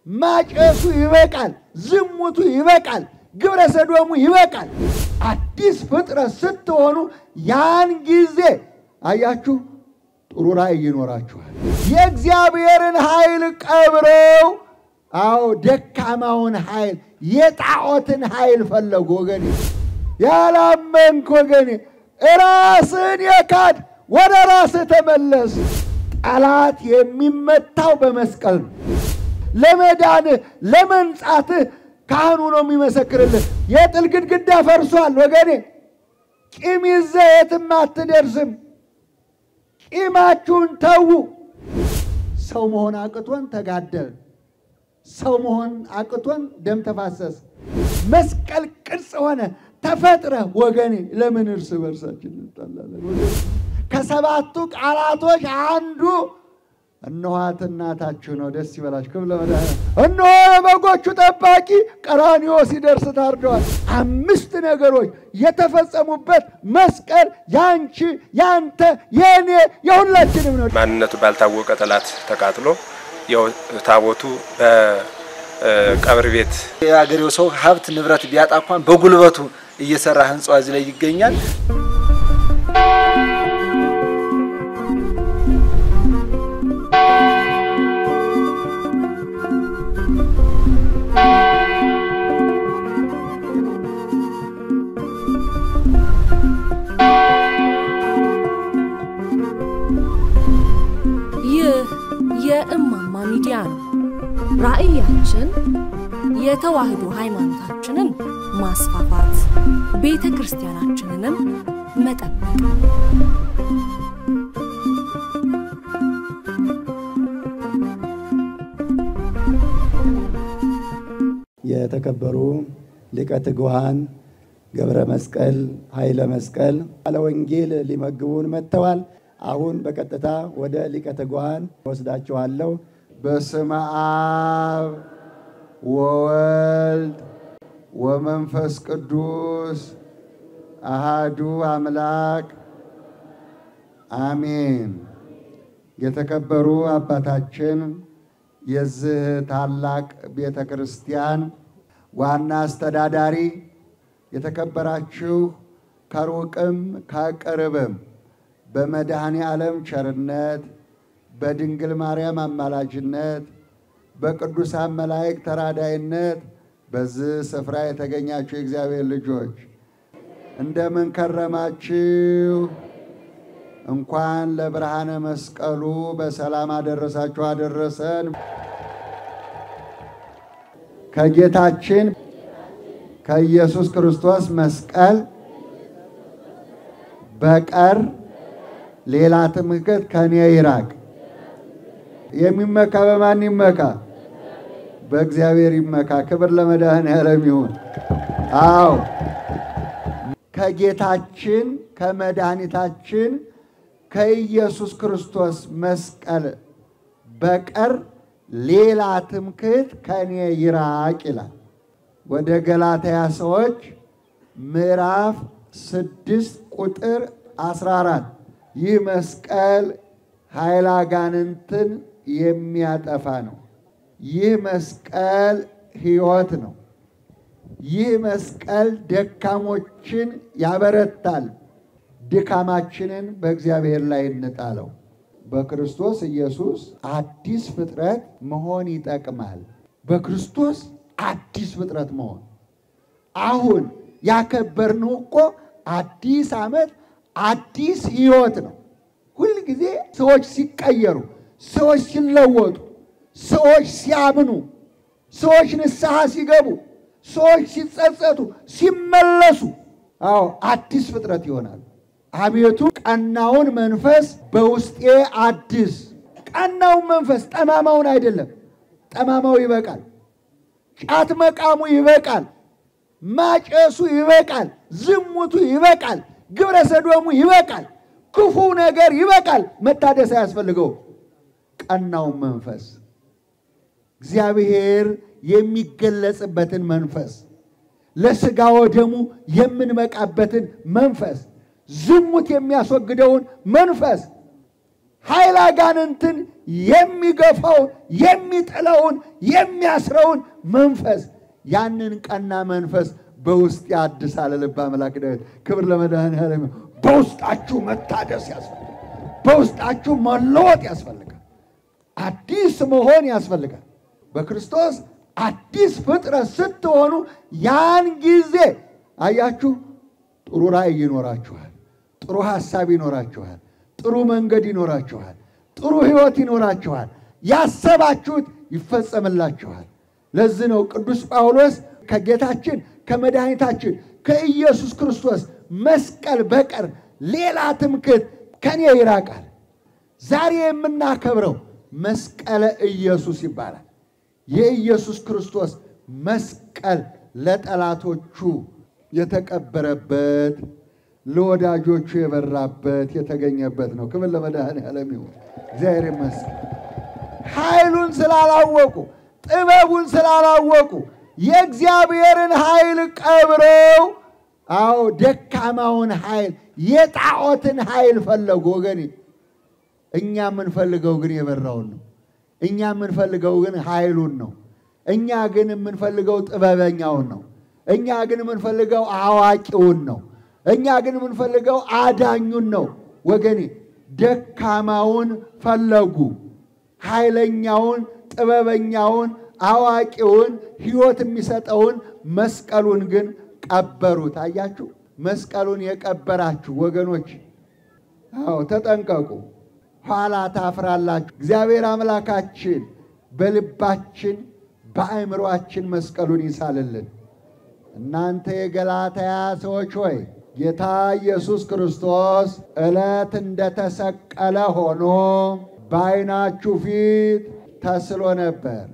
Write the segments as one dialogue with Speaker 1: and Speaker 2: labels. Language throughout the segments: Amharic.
Speaker 1: ማጨሱ ይበቃል፣ ዝሙቱ ይበቃል፣ ግብረ ሰዶሙ ይበቃል። አዲስ ፍጥረት ስትሆኑ ያን ጊዜ አያችሁ ጥሩ ራእይ ይኖራችኋል። የእግዚአብሔርን ኃይል ቀብረው አዎ ደካማውን ኃይል የጣዖትን ኃይል ፈለጉ። ወገኔ ያላመንክ ወገኔ ራስን የካድ ወደ ራስህ ተመለስ። ጠላት የሚመታው በመስቀል ነው። ለመዳንህ ለመንጻትህ ካህኑ ነው የሚመሰክርልህ። የጥል ግድግዳ ፈርሷል ወገኔ። ቂም ይዘህ የትም አትደርስም። ቂማችሁን ተዉ። ሰው መሆን አቅቶን ተጋደል። ሰው መሆን አቅቶን ደም ተፋሰስ። መስቀል ቅርጽ ሆነ ተፈጥረህ ወገኔ። ለምን እርስ በርሳችን እንጣላለን? ከሰባቱ ቃላቶች አንዱ እነኋት እናታችሁ ነው። ደስ ይበላችሁ። ክብር ለመድኃኒዓለም። እነሆ የበጎቹ ጠባቂ ቀራንዮ ሲደርስ ታርደዋል። አምስት ነገሮች የተፈጸሙበት መስቀል ያንቺ፣ ያንተ፣ የእኔ የሁላችንም ነው።
Speaker 2: ማንነቱ ባልታወቀ ጠላት ተቃጥሎ ያው ታቦቱ በቀብር ቤት
Speaker 3: የአገሬው ሰው ሀብት ንብረት ቢያጣ እንኳን በጉልበቱ እየሰራ ህንጻው እዚህ ላይ ይገኛል።
Speaker 4: ይህ የእማማ ሚዲያ ነው። ራዕያችን የተዋህዶ ሃይማኖታችንን ማስፋፋት፣ ቤተ ክርስቲያናችንንም መጠበቅ
Speaker 5: የተከበሩ ሊቀ ትጉሃን ገብረ መስቀል ኃይለ መስቀል ባለ ወንጌል ሊመግቡን መጥተዋል። አሁን በቀጥታ ወደ ሊቀ ትጉሃን ወስዳችኋለሁ።
Speaker 1: በስመ አብ ወወልድ ወመንፈስ ቅዱስ አሃዱ አምላክ አሜን። የተከበሩ አባታችን የዚህ ታላቅ ቤተ ክርስቲያን ዋና አስተዳዳሪ፣ የተከበራችሁ ከሩቅም ከቅርብም በመድኃኔ ዓለም ቸርነት በድንግል ማርያም አማላጅነት በቅዱሳን መላእክት ተራዳይነት በዚህ ስፍራ የተገኛችሁ የእግዚአብሔር ልጆች እንደምን ከረማችሁ? እንኳን ለብርሃነ መስቀሉ በሰላም አደረሳችሁ አደረሰን። ከጌታችን ከኢየሱስ ክርስቶስ መስቀል በቀር ሌላ ትምክህት ከኔ ይራቅ። የሚመካ በማን ይመካ? በእግዚአብሔር ይመካ። ክብር ለመድኃኔዓለም ይሁን። አዎ ከጌታችን ከመድኃኒታችን ከኢየሱስ ክርስቶስ መስቀል በቀር ሌላ ትምክህት ከኔ ይራቅ ይላል። ወደ ገላትያ ሰዎች ምዕራፍ ስድስት ቁጥር አስራ አራት ይህ መስቀል ኃይለ አጋንንትን የሚያጠፋ ነው። ይህ መስቀል ሕይወት ነው። ይህ መስቀል ደካሞችን ያበረታል። ድካማችንን በእግዚአብሔር ላይ እንጣለው። በክርስቶስ ኢየሱስ አዲስ ፍጥረት መሆን ይጠቅማል። በክርስቶስ አዲስ ፍጥረት መሆን አሁን ያከበርነው እኮ አዲስ ዓመት አዲስ ሕይወት ነው። ሁል ጊዜ ሰዎች ሲቀየሩ፣ ሰዎች ሲለወጡ፣ ሰዎች ሲያምኑ፣ ሰዎች ንስሐ ሲገቡ፣ ሰዎች ሲጸጸቱ፣ ሲመለሱ፣ አዎ አዲስ ፍጥረት ይሆናል። አቤቱ ቀናውን መንፈስ በውስጤ አድስ። ቀናውን መንፈስ ጠማማውን አይደለም። ጠማማው ይበቃል። ጫት መቃሙ ይበቃል። ማጨሱ ይበቃል። ዝሙቱ ይበቃል። ግብረ ሰዶሙ ይበቃል። ክፉ ነገር ይበቃል። መታደስ አያስፈልገው። ቀናውን መንፈስ እግዚአብሔር የሚገለጽበትን መንፈስ ለሥጋ ወደሙ የምንበቃበትን መንፈስ ዝሙት የሚያስወግደውን መንፈስ ኃይል አጋንንትን የሚገፋውን የሚጥለውን የሚያስረውን መንፈስ ያንን ቀና መንፈስ በውስጥ ያድሳል። ልበ አምላክ ዳዊት ክብር ለመድኃኔዓለም። በውስጣችሁ መታደስ ያስፈልጋል። በውስጣችሁ መለወጥ ያስፈልጋል። አዲስ መሆን ያስፈልጋል። በክርስቶስ አዲስ ፍጥረት ስትሆኑ ያን ጊዜ አያችሁ ጥሩ ራእይ ይኖራችኋል። ጥሩ ሐሳብ ይኖራችኋል። ጥሩ መንገድ ይኖራችኋል። ጥሩ ሕይወት ይኖራችኋል። ያሰባችሁት ይፈጸምላችኋል። ለዚህ ነው ቅዱስ ጳውሎስ ከጌታችን ከመድኃኒታችን ከኢየሱስ ክርስቶስ መስቀል በቀር ሌላ ትምክህት ከኔ ይራቃል። ዛሬ የምናከብረው መስቀለ ኢየሱስ ይባላል። የኢየሱስ ክርስቶስ መስቀል ለጠላቶቹ የተቀበረበት ለወዳጆቹ የበራበት የተገኘበት ነው። ክብር ለመድኃኔዓለም ይሁን። እግዚአብሔር ይመስገን። ኃይሉን ስላላወቁ ጥበቡን ስላላወቁ የእግዚአብሔርን ኃይል ቀብረው፣ አዎ ደካማውን ኃይል የጣዖትን ኃይል ፈለጉ። ወገኔ እኛ የምንፈልገው ግን የበራውን ነው። እኛ የምንፈልገው ግን ኃይሉን ነው። እኛ ግን የምንፈልገው ጥበበኛውን ነው። እኛ ግን የምንፈልገው አዋቂውን ነው። እኛ ግን የምንፈልገው አዳኙን ነው። ወገኔ ደካማውን ፈለጉ፣ ኃይለኛውን፣ ጥበበኛውን፣ አዋቂውን፣ ሕይወት የሚሰጠውን መስቀሉን ግን ቀበሩት። አያችሁ፣ መስቀሉን የቀበራችሁ ወገኖች፣ አዎ ተጠንቀቁ፣ ኋላ ታፍራላችሁ። እግዚአብሔር አምላካችን በልባችን በአእምሯችን መስቀሉን ይሳልልን። እናንተ የገላትያ ሰዎች ሆይ ጌታ ኢየሱስ ክርስቶስ ዕለት እንደተሰቀለ ሆኖ በዓይናችሁ ፊት ተስሎ ነበር።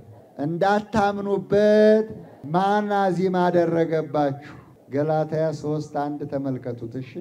Speaker 1: እንዳታምኑበት ማን አዚም አደረገባችሁ? ገላትያ ሦስት አንድ ተመልከቱት። እሺ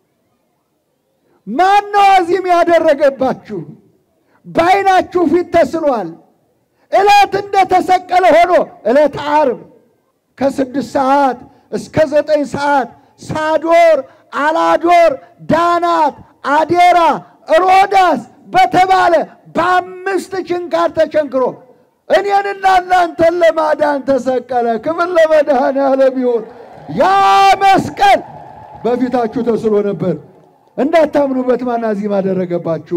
Speaker 1: ማን ነው አዚም ያደረገባችሁ? በዓይናችሁ ፊት ተስሏል። ዕለት እንደተሰቀለ ሆኖ ዕለት ዓርብ ከስድስት ሰዓት እስከ ዘጠኝ ሰዓት ሳዶር፣ አላዶር፣ ዳናት፣ አዴራ፣ ሮዳስ በተባለ በአምስት ችንካር ተቸንክሮ እኔንና እናንተን ለማዳን ተሰቀለ። ክብር ለመድኃኔዓለም ይሁን። ያ መስቀል በፊታችሁ ተስሎ ነበር። እንዳታምኑበት ማን አዚም አደረገባችሁ?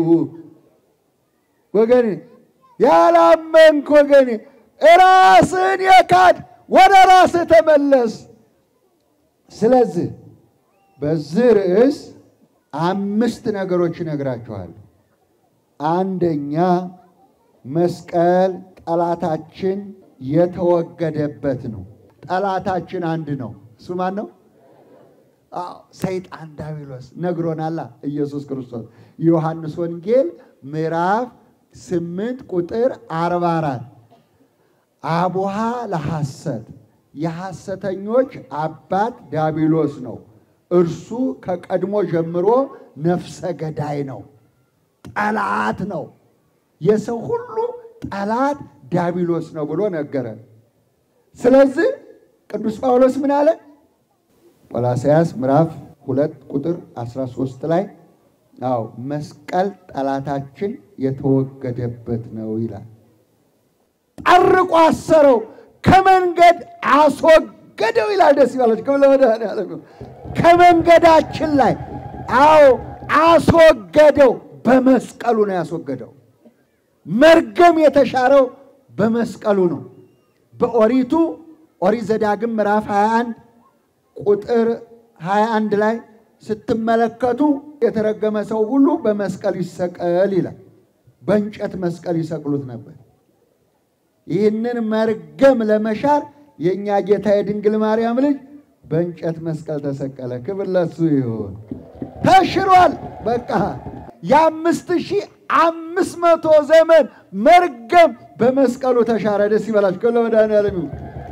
Speaker 1: ወገኔ ያላመንክ ወገኔ ራስን የካድ ወደ ራስህ ተመለስ። ስለዚህ በዚህ ርዕስ አምስት ነገሮች ይነግራችኋል። አንደኛ መስቀል ጠላታችን የተወገደበት ነው። ጠላታችን አንድ ነው። እሱ ማን ነው? አዎ ሰይጣን ዳቢሎስ ነግሮናላ። ኢየሱስ ክርስቶስ ዮሐንስ ወንጌል ምዕራፍ ስምንት ቁጥር አርባ አራት አቡሃ ለሐሰት የሐሰተኞች አባት ዳቢሎስ ነው። እርሱ ከቀድሞ ጀምሮ ነፍሰ ገዳይ ነው፣ ጠላት ነው። የሰው ሁሉ ጠላት ዳቢሎስ ነው ብሎ ነገረን። ስለዚህ ቅዱስ ጳውሎስ ምን አለ? ቆላስያስ ምዕራፍ ሁለት ቁጥር 13 ላይ አዎ መስቀል ጠላታችን የተወገደበት ነው ይላል። ጠርቆ አሰረው፣ ከመንገድ አስወገደው ይላል። ደስ ይላል። ከመድኃኔዓለም ከመንገዳችን ላይ አዎ አስወገደው። በመስቀሉ ነው ያስወገደው። መርገም የተሻረው በመስቀሉ ነው። በኦሪቱ ኦሪት ዘዳግም ምዕራፍ 21 ቁጥር 21 ላይ ስትመለከቱ የተረገመ ሰው ሁሉ በመስቀል ይሰቀል ይላል። በእንጨት መስቀል ይሰቅሉት ነበር። ይህንን መርገም ለመሻር የእኛ ጌታ የድንግል ማርያም ልጅ በእንጨት መስቀል ተሰቀለ። ክብር ለሱ ይሁን። ተሽሯል። በቃ የአምስት ሺህ አምስት መቶ ዘመን መርገም በመስቀሉ ተሻረ። ደስ ይበላችሁ። ክብር ለመድኃኔዓለም ይሁን።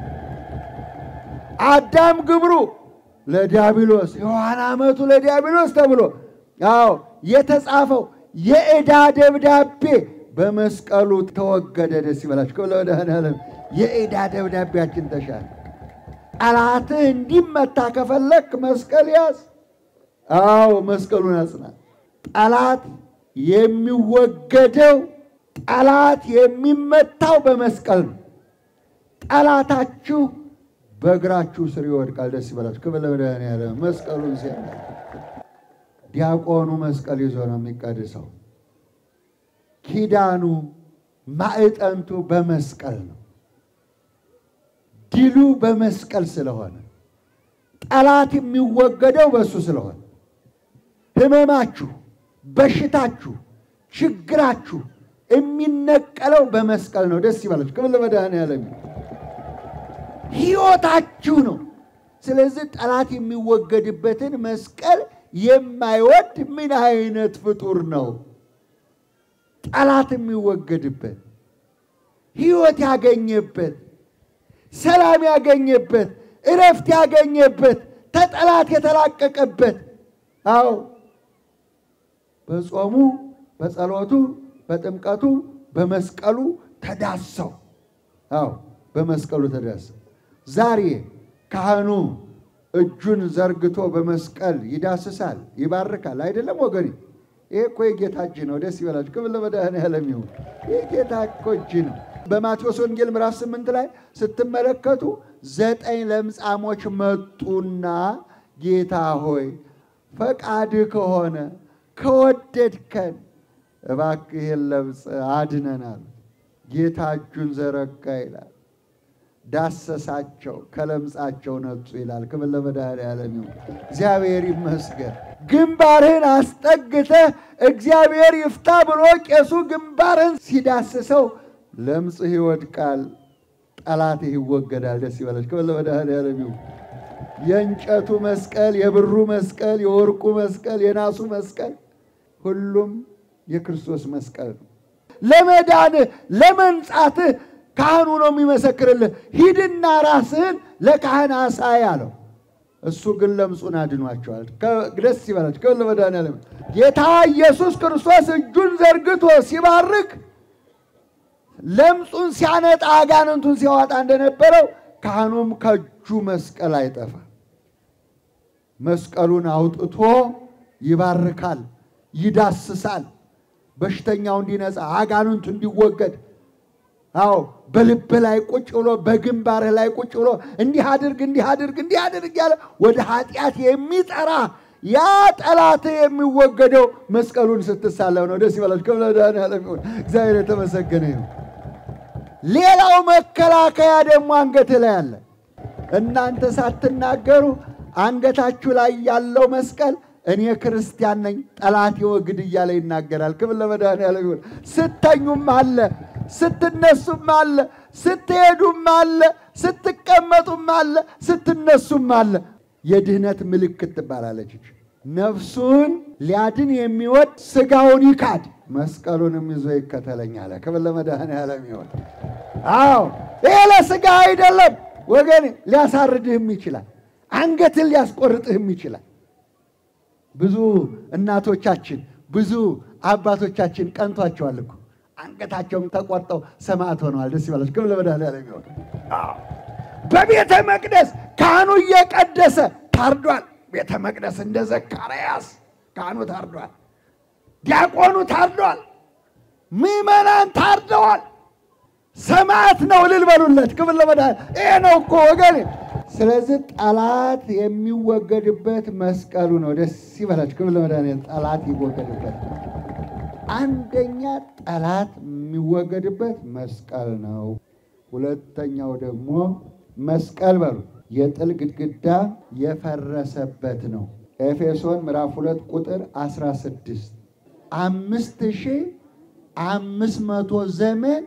Speaker 1: አዳም ግብሩ ለዲያብሎስ ሔዋን ዓመቱ ለዲያብሎስ ተብሎ አዎ የተጻፈው የዕዳ ደብዳቤ በመስቀሉ ተወገደ። ደስ ይበላችሁ። ክብር ለመድኃኔዓለም። የዕዳ ደብዳቤያችን ተሻለ። ጠላትህ እንዲመታ ከፈለክ መስቀል ያዝ። አዎ መስቀሉን አጽና። ጠላት የሚወገደው ጠላት የሚመታው በመስቀል ነው። ጠላታችሁ በእግራችሁ ስር ይወድቃል። ደስ ይበላችሁ። ክብር ለመድኃኒዓለም። መስቀሉን ሲያ ዲያቆኑ መስቀል ይዞ ነው የሚቀድሰው። ኪዳኑ ማዕጠንቱ በመስቀል ነው። ድሉ በመስቀል ስለሆነ ጠላት የሚወገደው በእሱ ስለሆነ ሕመማችሁ፣ በሽታችሁ፣ ችግራችሁ የሚነቀለው በመስቀል ነው። ደስ ይበላችሁ። ክብር ለመድኃኒዓለም። ሕይወታችሁ ነው። ስለዚህ ጠላት የሚወገድበትን መስቀል የማይወድ ምን አይነት ፍጡር ነው? ጠላት የሚወገድበት ሕይወት ያገኘበት ሰላም ያገኘበት እረፍት ያገኘበት ተጠላት የተላቀቀበት አዎ በጾሙ በጸሎቱ በጥምቀቱ በመስቀሉ ተዳሰው አዎ በመስቀሉ ተዳሰው ዛሬ ካህኑ እጁን ዘርግቶ በመስቀል ይዳስሳል ይባርካል አይደለም ወገኔ ይሄ እኮ የጌታ እጅ ነው ደስ ይበላችሁ ክብር ለመድኃኔዓለም ይሁን ይህ ጌታ እኮ እጅ ነው በማቴዎስ ወንጌል ምዕራፍ ስምንት ላይ ስትመለከቱ ዘጠኝ ለምጻሞች መጡና ጌታ ሆይ ፈቃድ ከሆነ ከወደድከን እባክህ ይህን ለምጽ አድነናል። ጌታ እጁን ዘረጋ ይላል። ዳሰሳቸው፣ ከለምጻቸው ነጹ ይላል። ክብር ለመድኃኔዓለም ይሁን። እግዚአብሔር ይመስገን። ግንባርህን አስጠግተህ እግዚአብሔር ይፍታ ብሎ ቄሱ ግንባርህን ሲዳስሰው ለምጽህ ይወድቃል፣ ጠላትህ ይወገዳል። ደስ ይበላችሁ። ክብር ለመድኃኔዓለም ይሁን። የእንጨቱ መስቀል፣ የብሩ መስቀል፣ የወርቁ መስቀል፣ የናሱ መስቀል ሁሉም የክርስቶስ መስቀል ነው። ለመዳንህ ለመንጻትህ ካህኑ ነው የሚመሰክርልህ። ሂድና ራስህን ለካህን አሳይ አለው። እሱ ግን ለምጹን አድኗቸዋል። ደስ ይበላችሁ። ክብር ለመድኃኔዓለም። ጌታ ኢየሱስ ክርስቶስ እጁን ዘርግቶ ሲባርክ ለምጹን ሲያነጣ አጋንንቱን ሲያወጣ እንደነበረው ካህኑም ከእጁ መስቀል አይጠፋ። መስቀሉን አውጥቶ ይባርካል፣ ይዳስሳል። በሽተኛው እንዲነጻ፣ አጋንንቱ እንዲወገድ። አዎ በልብ ላይ ቁጭ ብሎ በግንባርህ ላይ ቁጭ ብሎ እንዲህ አድርግ እንዲህ አድርግ እንዲህ አድርግ ያለ ወደ ኃጢአት የሚጠራ ያ ጠላት የሚወገደው መስቀሉን ስትሳለም ነው። ደስ ይበላችሁ። ክብር ለመድኃኔዓለም ይሁን። እግዚአብሔር የተመሰገነ ይሁን። ሌላው መከላከያ ደግሞ አንገትህ ላይ አለ። እናንተ ሳትናገሩ አንገታችሁ ላይ ያለው መስቀል እኔ ክርስቲያን ነኝ ጠላት ይወግድ እያለ ይናገራል። ክብር ለመድኃኔዓለም ይሁን። ስተኙም አለ፣ ስትነሱም አለ፣ ስትሄዱም አለ፣ ስትቀመጡም አለ፣ ስትነሱም አለ። የድህነት ምልክት ትባላለች። ነፍሱን ሊያድን የሚወድ ስጋውን ይካድ መስቀሉንም ይዞ ይከተለኝ አለ። ክብር ለመድኃኔዓለም ይሁን። አዎ ይሄ ለስጋ አይደለም ወገን፣ ሊያሳርድህም ይችላል። አንገትን ሊያስቆርጥህም ይችላል። ብዙ እናቶቻችን ብዙ አባቶቻችን ቀንቷቸዋል እኮ አንገታቸውን ተቆርጠው ሰማዕት ሆነዋል። ደስ ይበላችሁ። ክብር ለመድኃኔዓለም ይሁን። በቤተ መቅደስ ካህኑ እየቀደሰ ታርዷል። ቤተ መቅደስ እንደ ዘካርያስ ካህኑ ታርዷል። ዲያቆኑ ታርዷል። ምዕመናን ታርደዋል። ሰማዕት ነው። እልል በሉለት። ክብር ለመድኃኔዓለም። ይሄ ነው እኮ ወገን። ስለዚህ ጠላት የሚወገድበት መስቀሉ ነው። ደስ ይበላችሁ። ክብር ለመድኃኔዓለም። ጠላት ይወገድበት አንደኛ ጠላት የሚወገድበት መስቀል ነው። ሁለተኛው ደግሞ መስቀል በሉ የጥል ግድግዳ የፈረሰበት ነው። ኤፌሶን ምዕራፍ ሁለት ቁጥር 16 አምስት ሺህ አምስት መቶ ዘመን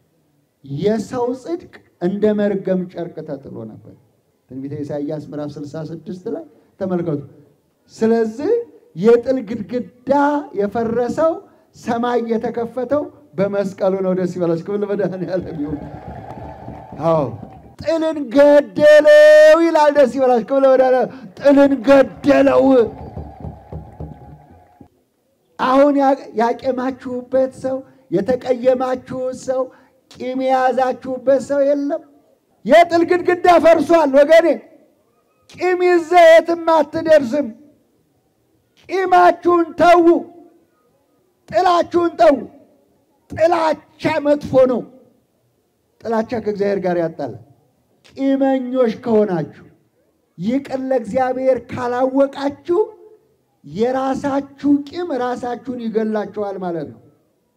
Speaker 1: የሰው ጽድቅ እንደ መርገም ጨርቅ ተጥሎ ነበር። ትንቢተ ኢሳይያስ ምዕራፍ 66 ላይ ተመልከቱ። ስለዚህ የጥል ግድግዳ የፈረሰው ሰማይ የተከፈተው በመስቀሉ ነው። ደስ ይበላችሁ። ክብር ለመድኃኔዓለም ይሁን። አዎ ጥልን ገደለው ይላል። ደስ ይበላችሁ። ክብር ለመድኃኔዓለም። ጥልን ገደለው። አሁን ያቄማችሁበት ሰው የተቀየማችሁት ሰው ቂም የያዛችሁበት ሰው የለም። የጥል ግድግዳ ፈርሷል ወገኔ። ቂም ይዘህ የትም አትደርስም። ቂማችሁን ተዉ። ጥላችሁን ተዉ። ጥላቻ መጥፎ ነው። ጥላቻ ከእግዚአብሔር ጋር ያጣላል። ቂመኞች ከሆናችሁ ይቅር ለእግዚአብሔር ካላወቃችሁ የራሳችሁ ቂም ራሳችሁን ይገላችኋል ማለት ነው።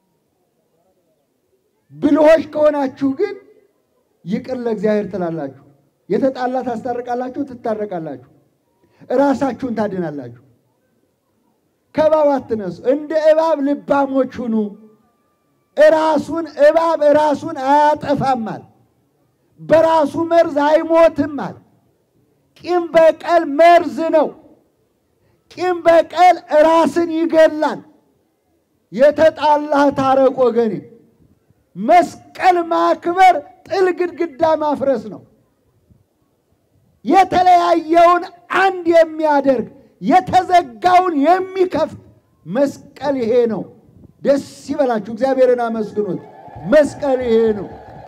Speaker 1: ብልሆች ከሆናችሁ ግን ይቅር ለእግዚአብሔር ትላላችሁ። የተጣላ ታስታርቃላችሁ፣ ትታረቃላችሁ፣ ራሳችሁን ታድናላችሁ። ከእባብ አትነሱ፣ እንደ እባብ ልባሞች ሁኑ። እራሱን እባብ ራሱን አያጠፋማል፣ በራሱ መርዝ አይሞትማል። ቂም በቀል መርዝ ነው። ቂም በቀል ራስን ይገላል። የተጣላህ ታረቅ ወገኔ። መስቀል ማክበር ጥል ግድግዳ ማፍረስ ነው። የተለያየውን አንድ የሚያደርግ የተዘጋውን የሚከፍት መስቀል ይሄ ነው። ደስ ይበላችሁ፣ እግዚአብሔርን አመስግኑት። መስቀል ይሄ ነው።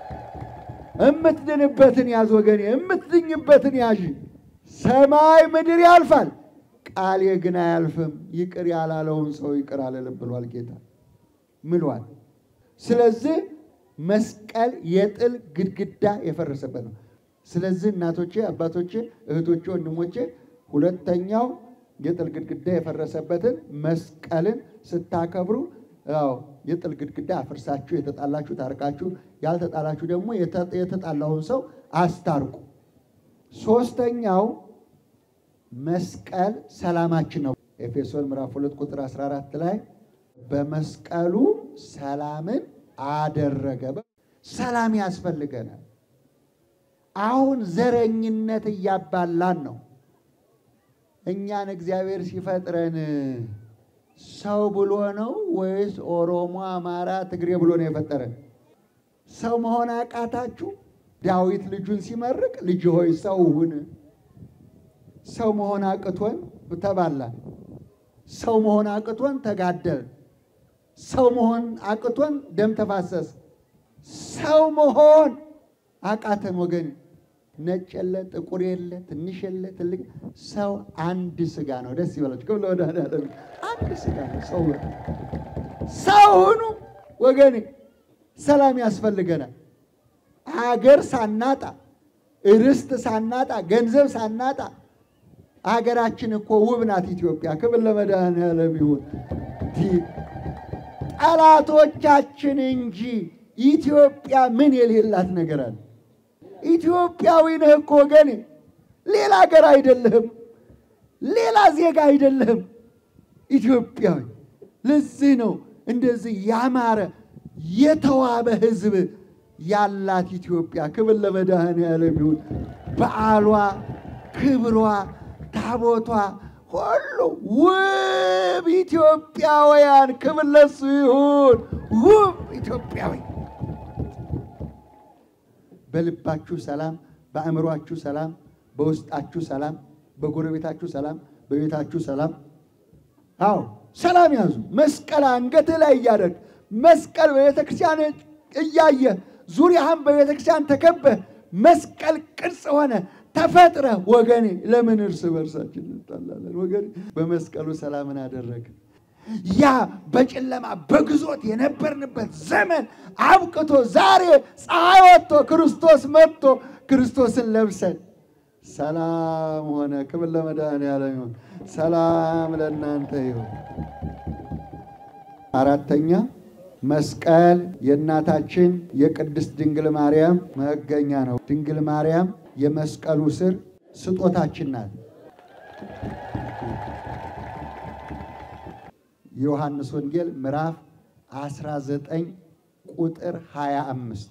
Speaker 1: እምትድንበትን ያዝ ወገኔ፣ እምትድኝበትን ያዥ። ሰማይ ምድር ያልፋል፣ ቃሌ ግን አያልፍም። ይቅር ያላለውን ሰው ይቅር አልልም ብሏል ጌታ ምሏል። ስለዚህ መስቀል የጥል ግድግዳ የፈረሰበት ነው። ስለዚህ እናቶቼ፣ አባቶቼ፣ እህቶቼ፣ ወንድሞቼ ሁለተኛው የጥል ግድግዳ የፈረሰበትን መስቀልን ስታከብሩ ያው የጥል ግድግዳ አፍርሳችሁ የተጣላችሁ ታርቃችሁ፣ ያልተጣላችሁ ደግሞ የተጣላውን ሰው አስታርቁ። ሶስተኛው መስቀል ሰላማችን ነው። ኤፌሶን ምዕራፍ 2 ቁጥር 14 ላይ በመስቀሉ ሰላምን አደረገ። ሰላም ያስፈልገናል። አሁን ዘረኝነት እያባላን ነው። እኛን እግዚአብሔር ሲፈጥረን ሰው ብሎ ነው ወይስ ኦሮሞ፣ አማራ፣ ትግሬ ብሎ ነው የፈጠረን? ሰው መሆን አቃታችሁ? ዳዊት ልጁን ሲመርቅ ልጅ ሆይ ሰው ሁን። ሰው መሆን አቅቶን ተባላን። ሰው መሆን አቅቶን ተጋደል። ሰው መሆን አቅቶን ደም ተፋሰስ። ሰው መሆን አቃተን ወገን። ነጭ የለ ጥቁር የለ ትንሽ የለ ትልቅ፣ ሰው አንድ ስጋ ነው። ደስ ይበላችሁ። ክብለ ወዳለም አንድ ስጋ ነው። ሰው ሰው ሁኑ ወገኔ። ሰላም ያስፈልገናል። አገር ሳናጣ፣ ርስት ሳናጣ፣ ገንዘብ ሳናጣ አገራችን እኮ ውብ ናት ኢትዮጵያ። ክብር ለመድኃኔዓለም ይሁን። ጠላቶቻችን እንጂ ኢትዮጵያ ምን የሌላት ነገር አለ? ኢትዮጵያዊ ነህ እኮ ወገኔ። ሌላ ሀገር አይደለህም፣ ሌላ ዜጋ አይደለህም፣ ኢትዮጵያዊ። ለዚህ ነው እንደዚህ ያማረ የተዋበ ሕዝብ ያላት ኢትዮጵያ። ክብር ለመድኃኔዓለም ይሁን። በዓሏ፣ ክብሯ፣ ታቦቷ ሁሉ ውብ ኢትዮጵያውያን፣ ክብር ለሱ ይሁን። ውብ ኢትዮጵያዊ በልባችሁ ሰላም፣ በአእምሯችሁ ሰላም፣ በውስጣችሁ ሰላም፣ በጎረቤታችሁ ሰላም፣ በቤታችሁ ሰላም። አዎ ሰላም ያዙ። መስቀል አንገትህ ላይ እያደረግ መስቀል በቤተ ክርስቲያን እያየ ዙሪያህን በቤተ ክርስቲያን ተከበህ መስቀል ቅርጽ ሆነ ተፈጥረ ወገኔ፣ ለምን እርስ በርሳችን እንጣላለን? ወገኔ በመስቀሉ ሰላምን አደረገ። ያ በጨለማ በግዞት የነበርንበት ዘመን አብቅቶ ዛሬ ፀሐይ ወጥቶ ክርስቶስ መጥቶ ክርስቶስን ለብሰን ሰላም ሆነ። ክብር ለመድኃኔዓለም ይሁን። ሰላም ለእናንተ ይሁን። አራተኛ መስቀል የእናታችን የቅድስት ድንግል ማርያም መገኛ ነው። ድንግል ማርያም የመስቀሉ ስር ስጦታችን ናት። የዮሐንስ ወንጌል ምዕራፍ 19 ቁጥር 25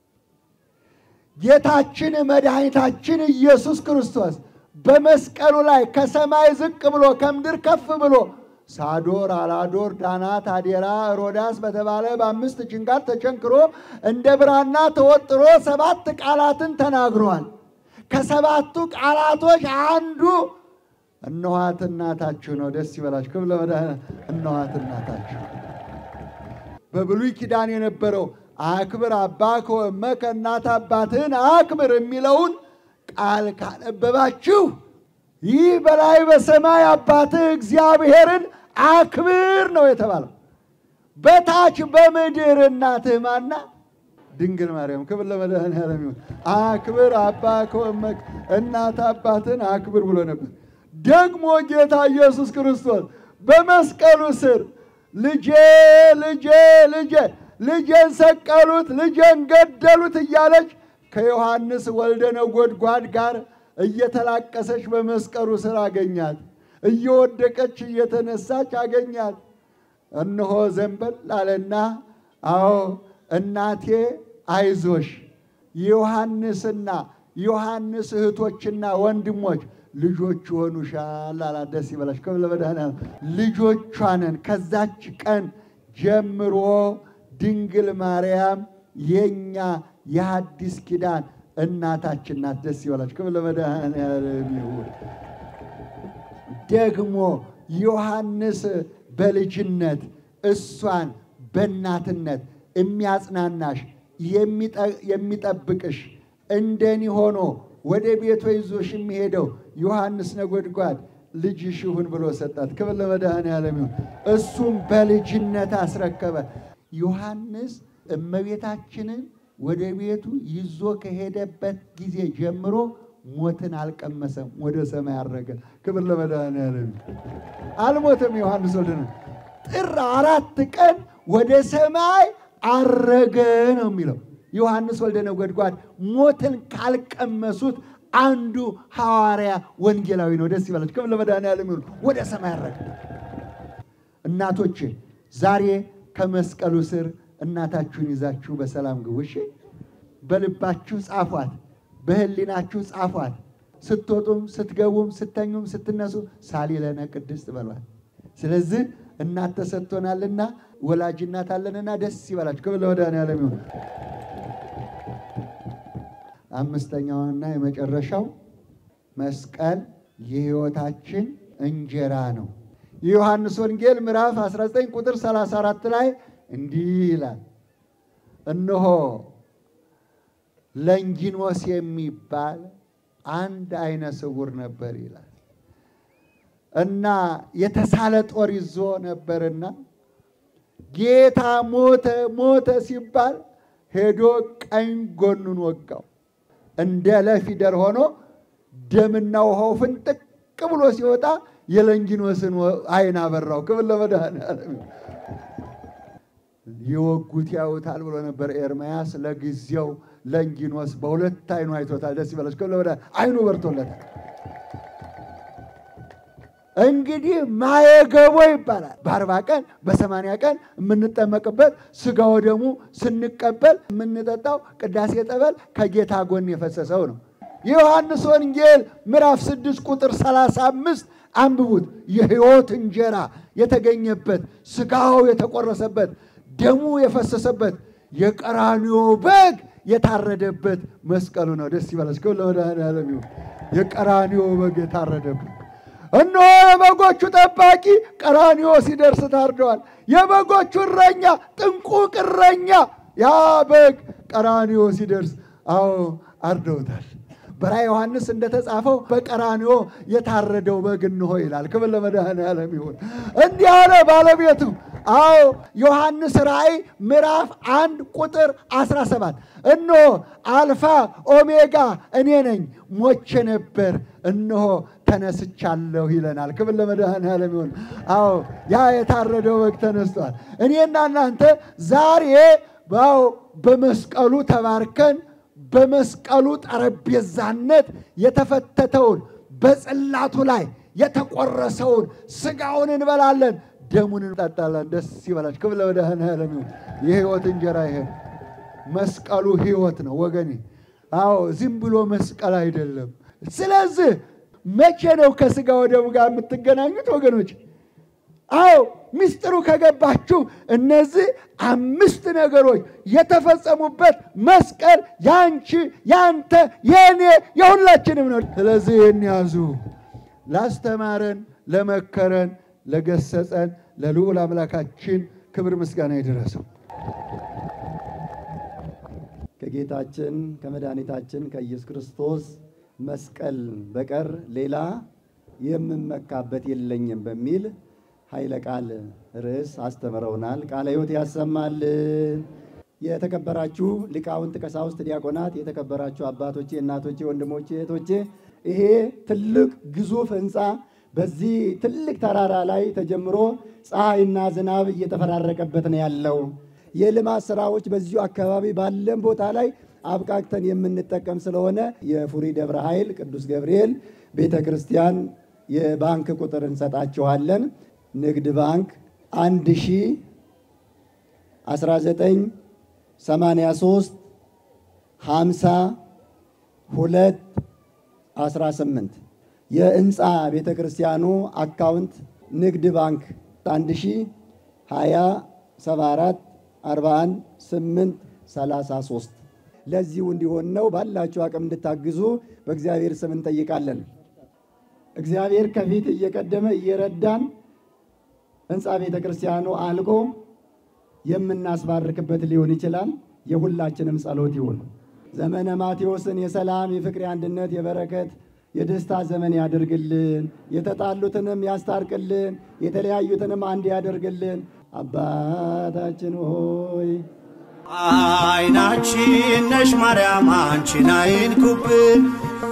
Speaker 1: ጌታችን መድኃኒታችን ኢየሱስ ክርስቶስ በመስቀሉ ላይ ከሰማይ ዝቅ ብሎ ከምድር ከፍ ብሎ ሳዶር፣ አላዶር፣ ዳናት፣ አዴራ፣ ሮዳስ በተባለ በአምስት ችንካር ተቸንክሮ እንደ ብራና ተወጥሮ ሰባት ቃላትን ተናግሯል። ከሰባቱ ቃላቶች አንዱ እነኋት እናታችሁ ነው። ደስ ይበላችሁ። ክብር ለመድኃኒዓለም። እነኋት እናታችሁ በብሉይ ኪዳን የነበረው አክብር አባከ ወእመከ እናት አባትህን አክብር የሚለውን ቃል ካነበባችሁ ይህ በላይ በሰማይ አባትህ እግዚአብሔርን አክብር ነው የተባለው። በታች በምድር እናትህ ማና ድንግል ማርያም። ክብር ለመድኃኔዓለም ይሁን። አክብር አባ ከወመክ እናት አባትን አክብር ብሎ ነበር። ደግሞ ጌታ ኢየሱስ ክርስቶስ በመስቀሉ ስር ልጄ ልጄ ልጄ ልጄን ሰቀሉት፣ ልጄን ገደሉት እያለች ከዮሐንስ ወልደ ነጎድጓድ ጋር እየተላቀሰች በመስቀሉ ስር አገኛት። እየወደቀች እየተነሳች አገኛት። እነሆ ዘንበል አለና አዎ እናቴ አይዞሽ ዮሐንስና ዮሐንስ እህቶችና ወንድሞች ልጆች ይሆኑሻል አላት። ደስ ይበላሽ። ክብር ለመድኃኔዓለም። ልጆቿ ነን። ከዛች ቀን ጀምሮ ድንግል ማርያም የኛ የሐዲስ ኪዳን እናታችን ናት። ደስ ይበላሽ። ክብር ለመድኃኔዓለም ይሁን። ደግሞ ዮሐንስ በልጅነት እሷን በእናትነት የሚያጽናናሽ የሚጠብቅሽ እንደኒ ሆኖ ወደ ቤቷ ይዞሽ የሚሄደው ዮሐንስ ነጎድጓድ ልጅሽ ይሁን ብሎ ሰጣት። ክብር ለመድኃኔዓለም ይሁን። እሱም በልጅነት አስረከበ። ዮሐንስ እመቤታችንን ወደ ቤቱ ይዞ ከሄደበት ጊዜ ጀምሮ ሞትን አልቀመሰም፣ ወደ ሰማይ አረገ። ክብር ለመድኃኔዓለም አልሞተም። ዮሐንስ ወልደ ጥር አራት ቀን ወደ ሰማይ አረገ ነው የሚለው። ዮሐንስ ወልደ ነጎድጓድ ሞትን ካልቀመሱት አንዱ ሐዋርያ ወንጌላዊ ነው። ደስ ይበላችሁ። ክብር ለመድኃኔዓለም ይሁን። ወደ ሰማይ አረገ። እናቶቼ ዛሬ ከመስቀሉ ስር እናታችሁን ይዛችሁ በሰላም ግቡ። እሺ፣ በልባችሁ ጻፏት፣ በህሊናችሁ ጻፏት። ስትወጡም ስትገቡም ስተኙም ስትነሱ ሳሊለነ ቅድስት በሏት። ስለዚህ እናት ተሰጥቶናልና ወላጅ እናት አለንና ደስ ይበላችሁ። ክብር ለመድኃኔዓለም ይሁን። አምስተኛውና የመጨረሻው መስቀል የሕይወታችን እንጀራ ነው። የዮሐንስ ወንጌል ምዕራፍ 19 ቁጥር 34 ላይ እንዲህ ይላል፣ እነሆ ለንጊኖስ የሚባል አንድ አይነ ስውር ነበር ይላል እና የተሳለ ጦር ይዞ ነበርና ጌታ ሞተ ሞተ ሲባል ሄዶ ቀኝ ጎኑን ወጋው። እንደ ለፊደር ሆኖ ደምና ውሃው ፍንጥቅ ብሎ ሲወጣ የለንጊኖስን አይን አበራው። ክብር ለመድኃኔዓለም። የወጉት ያዩታል ብሎ ነበር ኤርምያስ። ለጊዜው ለንጊኖስ በሁለት አይኑ አይቶታል። ደስ ይበላች። ክብር ለመድኃኔዓለም። አይኑ በርቶለታል። እንግዲህ ማየገቦ ይባላል። በአርባ ቀን በሰማንያ ቀን የምንጠመቅበት ስጋ ወደሙ ስንቀበል የምንጠጣው ቅዳሴ ጠበል ከጌታ ጎን የፈሰሰው ነው። የዮሐንስ ወንጌል ምዕራፍ ስድስት ቁጥር ሰላሳ አምስት አንብቡት። የሕይወት እንጀራ የተገኘበት ስጋው የተቆረሰበት ደሙ የፈሰሰበት የቀራንዮ በግ የታረደበት መስቀሉ ነው። ደስ ይበላችሁ። ለመድኃኔዓለም ይሁን። የቀራንዮ በግ የታረደበት እነሆ የበጎቹ ጠባቂ ቀራንዮ ሲደርስ ታርደዋል። የበጎቹ እረኛ ጥንቁቅ እረኛ ያ በግ ቀራንዮ ሲደርስ አዎ አርደውታል። በራዕየ ዮሐንስ እንደተጻፈው በቀራንዮ የታረደው በግ እንሆ ይላል። ክብር ለመድኃኔዓለም ይሁን። እንዲህ አለ ባለቤቱ። አዎ ዮሐንስ ራእይ ምዕራፍ አንድ ቁጥር 17 እነሆ አልፋ ኦሜጋ እኔ ነኝ፣ ሞቼ ነበር፣ እነሆ ተነስቻለሁ ይለናል። ክብር ለመድኃኔዓለም ይሁን። አዎ ያ የታረደው በግ ተነስቷል። እኔና እናንተ ዛሬ ባው በመስቀሉ ተባርከን በመስቀሉ ጠረጴዛነት የተፈተተውን በጽላቱ ላይ የተቆረሰውን ስጋውን እንበላለን፣ ደሙን እንጠጣለን። ደስ ይበላችሁ። ክብር ለመድኃኔዓለም ይሁን። የሕይወት እንጀራ ይሄ መስቀሉ ሕይወት ነው ወገኔ። አዎ ዝም ብሎ መስቀል አይደለም። ስለዚህ መቼ ነው ከስጋ ወደሙ ጋር የምትገናኙት ወገኖች? አዎ ምስጢሩ ከገባችሁ እነዚህ አምስት ነገሮች የተፈጸሙበት መስቀል ያንቺ፣ ያንተ፣ የእኔ የሁላችንም ነው። ስለዚህ ይህን ያዙ። ላስተማረን፣ ለመከረን፣ ለገሰጸን ለልዑል አምላካችን ክብር ምስጋና ይድረሰው።
Speaker 5: ከጌታችን ከመድኃኒታችን ከኢየሱስ ክርስቶስ መስቀል በቀር ሌላ የምመካበት የለኝም በሚል ኃይለ ቃል ርዕስ አስተምረውናል። ቃለ ሕይወት ያሰማልን። የተከበራችሁ ሊቃውንት፣ ቀሳውስት፣ ዲያቆናት፣ የተከበራችሁ አባቶቼ፣ እናቶቼ፣ ወንድሞቼ፣ እህቶቼ ይሄ ትልቅ ግዙፍ ህንፃ በዚህ ትልቅ ተራራ ላይ ተጀምሮ ፀሐይና ዝናብ እየተፈራረቀበት ነው ያለው። የልማት ስራዎች በዚሁ አካባቢ ባለን ቦታ ላይ አብቃቅተን የምንጠቀም ስለሆነ የፉሪ ደብረ ኃይል ቅዱስ ገብርኤል ቤተ ክርስቲያን የባንክ ቁጥር እንሰጣችኋለን። ንግድ ባንክ 1 ሺ 19 83 50 2 18 የህንፃ ቤተ ክርስቲያኑ አካውንት ንግድ ባንክ 1 ሺ 20 74 41 8 33 ለዚሁ እንዲሆን ነው። ባላችሁ አቅም እንድታግዙ በእግዚአብሔር ስም እንጠይቃለን። እግዚአብሔር ከፊት እየቀደመ እየረዳን ህንፃ ቤተ ክርስቲያኑ አልቆ የምናስባርክበት ሊሆን ይችላል። የሁላችንም ጸሎት ይሁን። ዘመነ ማቴዎስን የሰላም የፍቅር፣ የአንድነት፣ የበረከት የደስታ ዘመን ያደርግልን። የተጣሉትንም ያስታርቅልን። የተለያዩትንም አንድ ያደርግልን። አባታችን ሆይ
Speaker 6: አይናችን ነሽ ማርያም አንቺን አይንኩብን፣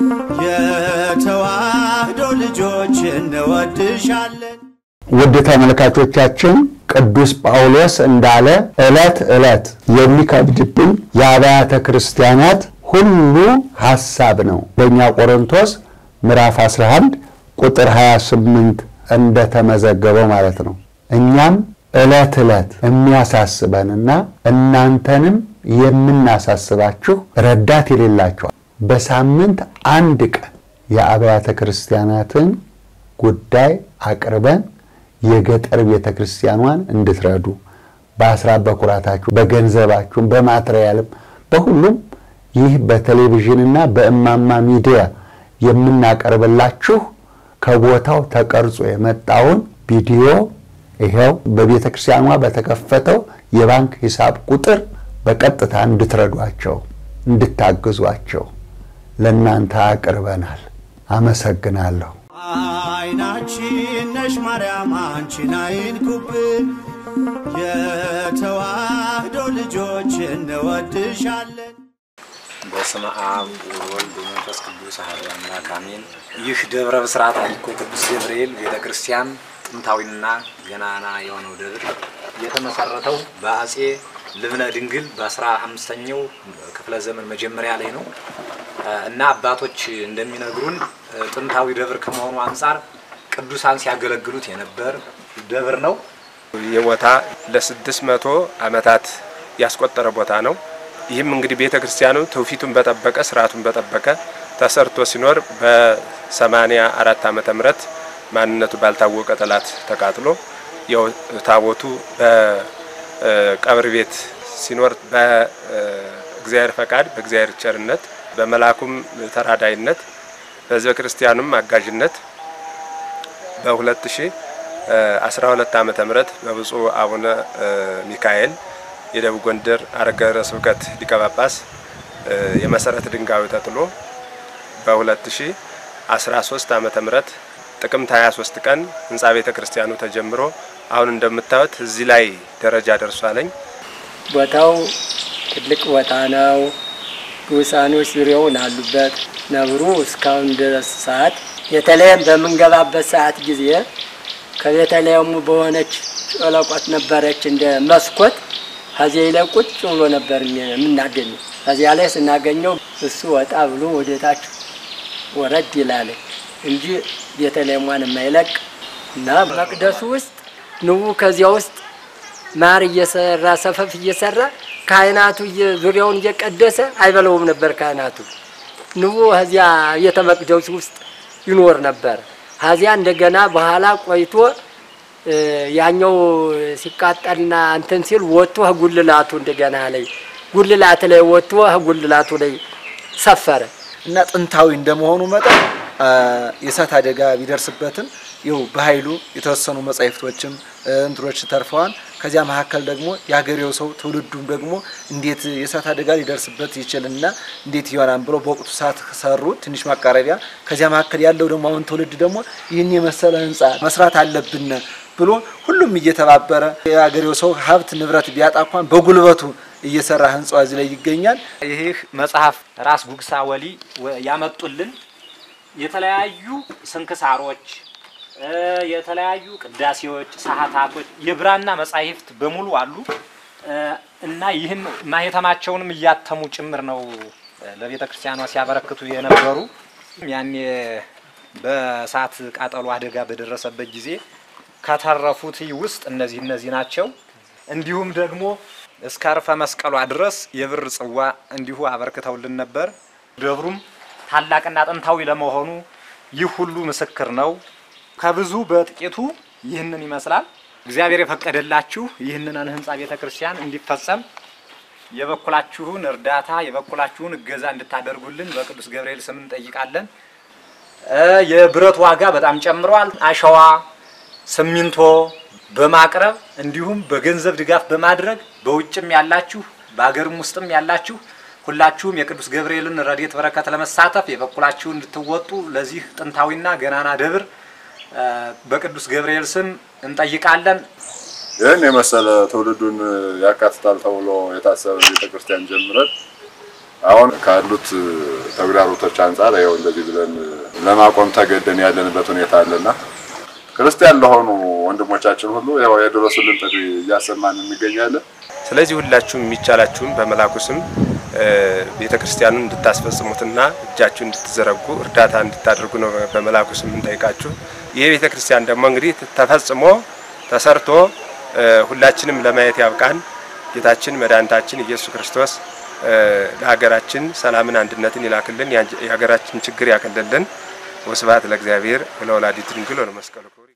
Speaker 6: የተዋህዶ ልጆች እንወድሻለን።
Speaker 7: ውድ ተመልካቾቻችን ቅዱስ ጳውሎስ እንዳለ ዕለት ዕለት የሚከብድብኝ የአብያተ ክርስቲያናት ሁሉ ሐሳብ ነው። በእኛ ቆሮንቶስ ምዕራፍ 11 ቁጥር 28 እንደተመዘገበው ማለት ነው። እኛም ዕለት ዕለት የሚያሳስበንና እናንተንም የምናሳስባችሁ ረዳት የሌላቸዋል በሳምንት አንድ ቀን የአብያተ ክርስቲያናትን ጉዳይ አቅርበን የገጠር ቤተ ክርስቲያኗን እንድትረዱ በአስራት በኩራታችሁ በገንዘባችሁም በማትሪያልም በሁሉም ይህ በቴሌቪዥንና በእማማ ሚዲያ የምናቀርብላችሁ ከቦታው ተቀርጾ የመጣውን ቪዲዮ ይኸው በቤተ ክርስቲያኗ በተከፈተው የባንክ ሂሳብ ቁጥር በቀጥታ እንድትረዷቸው እንድታግዟቸው ለእናንተ አቅርበናል። አመሰግናለሁ።
Speaker 6: አይናችን ነሽ ማርያም አንቺን አይንኩብን፣ የተዋህዶ ልጆች እንወድሻለን።
Speaker 2: በስመ አብ ወወልድ ወመንፈስ ቅዱስ አሐዱ አምላክ አሜን። ይህ ደብረ ብስራት አሊኮ ቅዱስ ገብርኤል ቤተ ክርስቲያን ጥንታዊና ገናና የሆነው ደብር የተመሰረተው በአጼ ልብነ ድንግል በአስራ አምስተኛው ክፍለ ዘመን መጀመሪያ ላይ ነው እና አባቶች እንደሚነግሩን ጥንታዊ ደብር ከመሆኑ አንጻር ቅዱሳን ሲያገለግሉት የነበር ደብር ነው።
Speaker 8: ይህ ቦታ ለስድስት መቶ ዓመታት ያስቆጠረ ቦታ ነው። ይህም እንግዲህ ቤተ ክርስቲያኑ ትውፊቱን በጠበቀ ስርዓቱን በጠበቀ ተሰርቶ ሲኖር በሰማንያ አራት ዓመተ ምህረት ማንነቱ ባልታወቀ ጠላት ተቃጥሎ ያው ታቦቱ በቀብር ቤት ሲኖር በእግዚአብሔር ፈቃድ በእግዚአብሔር ቸርነት በመላኩም ተራዳይነት በሕዝበ ክርስቲያኑም አጋዥነት በ2012 ዓመተ ምህረት በብፁዕ አቡነ ሚካኤል የደቡብ ጎንደር ሀገረ ስብከት ሊቀ ጳጳስ የመሰረት ድንጋዩ ተጥሎ በ2013 ዓመተ ምህረት ጥቅምት 23 ቀን ህንፃ ቤተ ክርስቲያኑ ተጀምሮ አሁን እንደምታዩት እዚህ ላይ ደረጃ ደርሷለኝ።
Speaker 9: ቦታው ትልቅ ቦታ ነው። ጉሳኖች ዙሪያውን አሉበት። ነብሩ እስካሁን ድረስ ሰዓት የተለየም በምንገባበት ሰዓት ጊዜ ከቤተልሔሙ በሆነች ጨለቆት ነበረች እንደ መስኮት ከዚያ ላይ ቁጭ ብሎ ነበር የምናገኘው። ከዚያ ላይ ስናገኘው እሱ ወጣ ብሎ ወደታች ወረድ ይላል እንጂ ቤተልሔሟን የማይለቅ እና መቅደሱ ውስጥ ንቡ ከዚያ ውስጥ ማር እየሰራ ሰፈፍ እየሰራ ካህናቱ ዙሪያውን እየቀደሰ አይበለውም ነበር። ካህናቱ ንቡ ከዚያ ቤተ መቅደሱ ውስጥ ይኖር ነበር። ከዚያ እንደገና በኋላ ቆይቶ ያኛው ሲቃጠልና እንትን ሲል ወጥቶ ጉልላቱ እንደገና ላይ ጉልላት ላይ ወጥቶ ጉልላቱ ላይ ሰፈረ
Speaker 3: እና ጥንታዊ እንደመሆኑ መጠን የእሳት አደጋ ቢደርስበትም ይው በኃይሉ የተወሰኑ መጻሕፍቶችም እንትኖች ተርፈዋል። ከዚያ መካከል ደግሞ የሀገሬው ሰው ትውልዱም ደግሞ እንዴት የእሳት አደጋ ሊደርስበት ይችልና እንዴት ይሆናል ብሎ በወቅቱ ሰዓት ሰሩ፣ ትንሽ ማቃረቢያ። ከዚያ መካከል ያለው ደግሞ አሁን ትውልድ ደግሞ ይህን የመሰለ ህንፃ መስራት አለብን ብሎ ሁሉም እየተባበረ የአገሬው ሰው ሀብት ንብረት ቢያጣ እንኳን በጉልበቱ እየሰራ ህንጻው እዚህ ላይ ይገኛል።
Speaker 2: ይህ መጽሐፍ ራስ ጉግሳ ወሊ ወ- ያመጡልን የተለያዩ ስንክሳሮች እ፣ የተለያዩ ቅዳሴዎች፣ ሰዓታቶች፣ የብራና መጻሕፍት በሙሉ አሉ እ፣ እና ይህን ማህተማቸውንም እያተሙ ጭምር ነው እ፣ ለቤተ ክርስቲያኗ ሲያበረክቱ የነበሩ ያኔ በእሳት ቃጠሎ አደጋ በደረሰበት ጊዜ ከተረፉት ውስጥ እነዚህ እነዚህ ናቸው። እንዲሁም ደግሞ እስከ አርፈ መስቀሏ ድረስ የብር ጽዋ እንዲሁ አበርክተውልን ነበር። ደብሩም ታላቅና ጥንታዊ ለመሆኑ ይህ ሁሉ ምስክር ነው። ከብዙ በጥቂቱ ይህንን ይመስላል። እግዚአብሔር የፈቀደላችሁ ይህንን ህንፃ ቤተ ክርስቲያን እንዲፈጸም የበኩላችሁን እርዳታ የበኩላችሁን እገዛ እንድታደርጉልን በቅዱስ ገብርኤል ስም እንጠይቃለን። እ፣ የብረት ዋጋ በጣም ጨምሯል። አሸዋ፣ ሲሚንቶ በማቅረብ እንዲሁም በገንዘብ ድጋፍ በማድረግ በውጭም ያላችሁ በሀገርም ውስጥም ያላችሁ ሁላችሁም የቅዱስ ገብርኤልን ረድኤት በረከት ለመሳተፍ የበኩላችሁን እንድትወጡ ለዚህ ጥንታዊና ገናና ደብር እ፣ በቅዱስ ገብርኤል ስም እንጠይቃለን።
Speaker 10: ይህን የመሰለ ትውልዱን ያካትታል ተብሎ የታሰበ ቤተክርስቲያን ጀምረን አሁን ካሉት ተግዳሮቶች አንጻር ይኸው እንደዚህ ብለን ለማቆም ተገደን ያለንበት ሁኔታ አለና ክርስቲያን ለሆኑ ወንድሞቻችን ሁሉ ያው የድረሱልን ጥሪ እያሰማን እንገኛለን።
Speaker 8: ስለዚህ ሁላችሁም የሚቻላችሁም በመላኩ ስም ቤተ ክርስቲያኑን እንድታስፈጽሙትና እጃችሁን እንድትዘረጉ እርዳታ እንድታደርጉ ነው በመላኩ ስም እንጠይቃችሁ። ይህ ቤተ ክርስቲያን ደግሞ እንግዲህ ተፈጽሞ ተሰርቶ እ፣ ሁላችንም ለማየት ያብቃን። ጌታችን መድኃኒታችን ኢየሱስ ክርስቶስ እ፣ ለሀገራችን ሰላምን፣ አንድነትን ይላክልን፣ የሀገራችን ችግር ያቀልልን። ወስብሐት ለእግዚአብሔር ወለወላዲቱ ድንግል ወለመስቀሉ ክቡር